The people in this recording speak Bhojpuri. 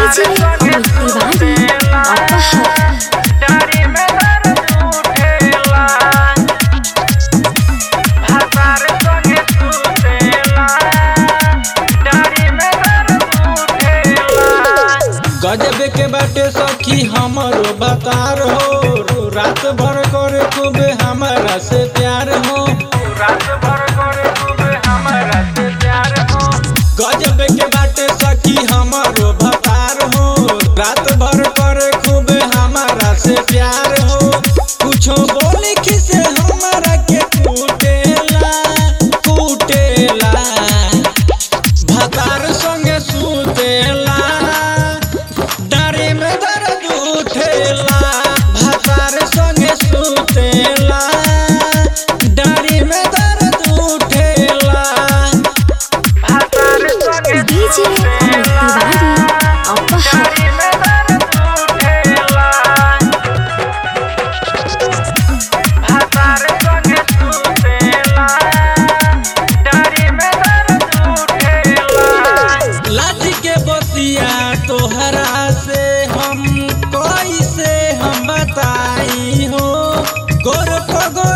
डीजे अमित तिवारी अपहर गजब के बाटे सखी हमरो बतार हो रात भर करे खूब हमारा से प्यार हो रात भर करे खूब हमारा से प्यार हो गजब के बाटे सखी हमरो बतार हो रात भर करे खूब हमारा से प्यार हो कुछो बोले खिसे हमारा के कूटेला कूटेला भतार संगे सुतेला डारे में दर्द उठेला भतार संगे सुतेला डारे में दर्द उठेला भतार संगे डीजे अमित तिवारी अपहर लाठी के बतिया तोहरा से हम कैसे हम बताई हो गोर पगोर